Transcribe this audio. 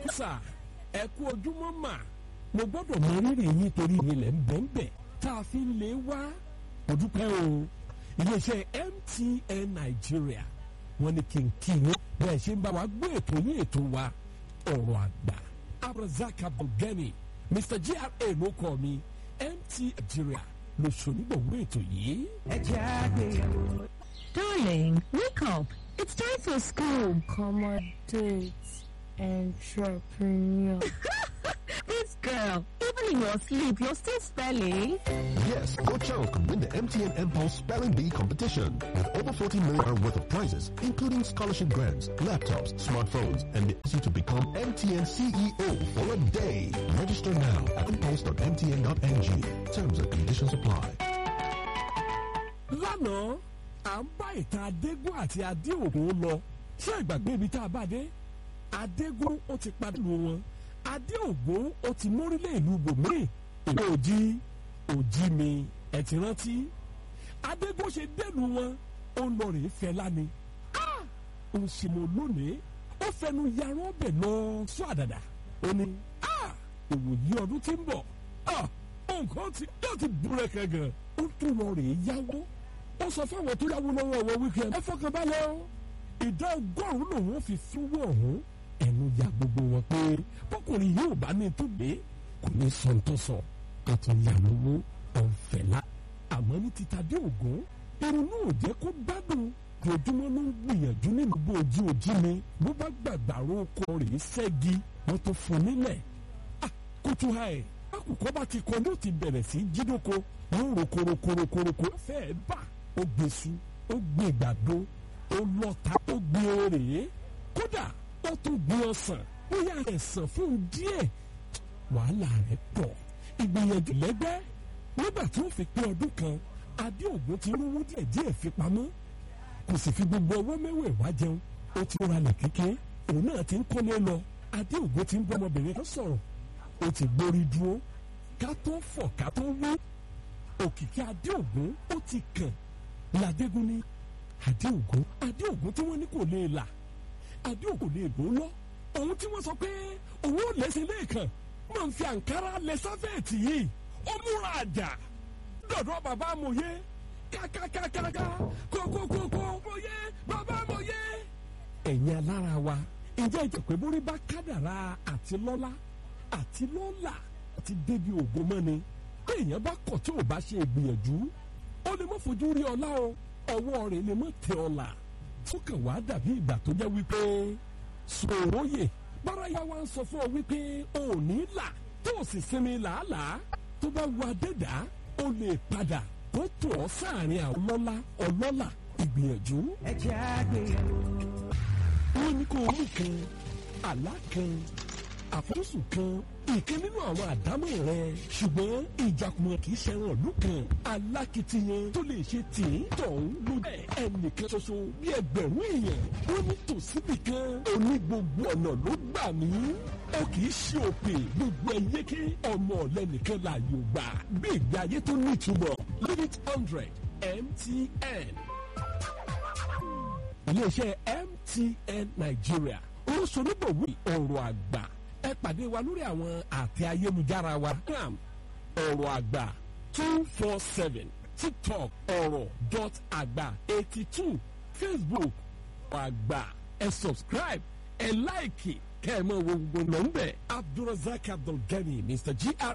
sà ẹ kú ojúmọ́ mà mo gbọ́dọ̀ mọ rírì yín torí ilẹ̀ ń bẹ̀ ń bẹ̀ tá a fi ń lé wá mo dúpẹ́ o iléeṣẹ́ MTN Nigeria wọ́n ní kí n kí yín bẹ́ẹ̀ ṣe ń bá wa gbé ètò yín ètò wa ọ̀rọ̀ àgbà abrazak abdulgani Mr GRA ló kọ́ mi MTN Nigeria ló ṣonígbọ̀wọ́ ètò yìí. ẹ jẹ́ àgbéyẹ̀wò. Darling, wake up. It's time for school. accommodate entrepreneur. This girl, even in your sleep, you're still spelling. Yes, your child could win the MTN Impulse Spelling Bee competition with over 40 million worth of prizes, including scholarship grants, laptops, smartphones, and the ability to become MTN CEO for a day. Register now at impulse.mtn.ng. Terms and conditions apply. lánàá à ń bá ìtàn adégún àti adéògùn lọ ṣé ìgbàgbé ibi tá a bá dé adégún ó ti padà lu wọn adéògùn ó ti mórílẹ̀ ìlú bòmíì ìlú òjì òjì mi ẹ̀ ti rántí adégún ṣe dẹ́lu wọn ó ń lọ rèé fẹ́ lánìí ó ń ṣe mọ́ lónìí ó fẹnu yàrá ọbẹ̀ lọ sọ àdàdà ó ní ìwòyí ọdún tí ń bọ̀ nǹkan tí yóò ti búrẹ́kẹ̀ gan ó tún lọ rèé yáwó ó sọ fáwọn tó yáwó lọ́wọ́ ọwọ́ wíkẹ́ ẹ fọkàn balẹ̀ o ìdá ọgọ́rùn-ún lòun fi fúnwó ọ̀hún ẹnu ya gbogbo wọn pé bọ́kùnrin yóò bá ní tó gbé kò ní sọ tó sọ ká tó yà lówó ọ̀fẹ́lá àmọ́ ní títa dé ògún irun náà ò jẹ́ kó gbádùn lójúmọ́ ló ń gbìyànjú nínú bó ojú ojú mi bó bá gbàgbàrú oko rèé ṣẹ́gi wọ́n tó fún nílẹ̀ kótó ha ẹ̀ akùkọ́ bá ti kọ́ ló ti bẹ̀rẹ̀ sí jídóko yóò rokorokorokoro fẹ́ẹ́ bà ó gbèsù ó gbé ìgbàdo ó lọ́ta ó gbé orèé kódà ó tún gbé ọsàn bóyá ẹ̀sán fún díẹ̀ wàhálà rẹ̀ pọ̀ ìgbìyànjú lẹ́gbẹ́ nígbà tí ó fi pé ọdún kan adéògùn ti rówó díẹ̀ díẹ̀ fi pamọ́ kò sì fi gbogbo ọwọ́ mẹ́wẹ̀ẹ̀wá jẹun ó ti ralẹ̀ kékeré òun náà ti ń kọ́lé lọ adéògùn ti ń bọ́ ọmọbìnrin kan sọ̀rọ̀ ó ti gbórí dúró ká tó fọ̀ ká tó wí òkìkí adéògùn ó ti kàn ládégún ní adéògùn adéògùn tí wọ́n ní kò lè là adéògùn lè lò lọ òun tí wọ́n sọ pé òun ò lẹ́sẹ̀ lẹ́ẹ̀kan máa ń fi àǹkárá lẹ sáfẹ́ẹ̀tì yìí ó múra àjà dọ̀dọ̀ bàbá amòye kákákákáká kókókókó mòye bàbá amòye. ẹ̀yin alára wa ǹjẹ́ ìjẹ́ pé borí bá kádàrá àti lọ́lá àti lọ́là àti débi ògo mọ́ni bí èèyàn bá kọ̀ tí ò bá ṣe ìgbìyànjú ó lè mọ́ fojú rí ọlá o ọwọ́ rẹ̀ lè mọ́ tẹ ọlà tó kàn wá dàbí ìgbà tó jẹ́ wípé sòróyè bárayá wa ń sọ fún ọ wípé o ò ní là tó o sì sinmi làálàá tó bá wà dẹ́dà ó lè padà kó tó ọ sáàrin àwọn ọlọ́lá ọlọ́là ìgbìyànjú. ẹ jẹ́ àgbéyẹ̀wò. wọ́n ní kó o mú kan àlá kan àfojúsùn kan ìkan nínú àwọn àdámọ̀ rẹ ṣùgbọ́n ìjàkùmọ̀ kì í ṣẹran ìlú kan alákìtiyan tó lè ṣe tìǹ tọ̀hún ló bẹ̀ ẹnìkan ṣoṣo bí ẹgbẹ̀rún èèyàn wọ́n ní tòsíbì kan oní gbogbo ọ̀nà ló gbà mí ó kì í ṣe òpè gbogbo ẹyẹkẹ ọmọ ọ̀lẹ́nìkan láàyò gbà bí ìgbé ayé tó nítumọ̀ limit hundred MTN iléeṣẹ́ MTN Nigeria olóṣèlúbọ̀wé ọ̀rọ̀ àgbà ẹ pàdé wa lórí àwọn àtẹ ayélujára wa ram ọ̀rọ̀ àgbà two four seven tiktok ọ̀rọ̀ dot àgbà eighty two facebook ọ̀rọ̀ àgbà ẹ subscribe ẹ láìkì kẹ́ ẹ mọ̀ wo gbogbo nọ́mbẹ̀ abdulrasaq abdulgani mr gr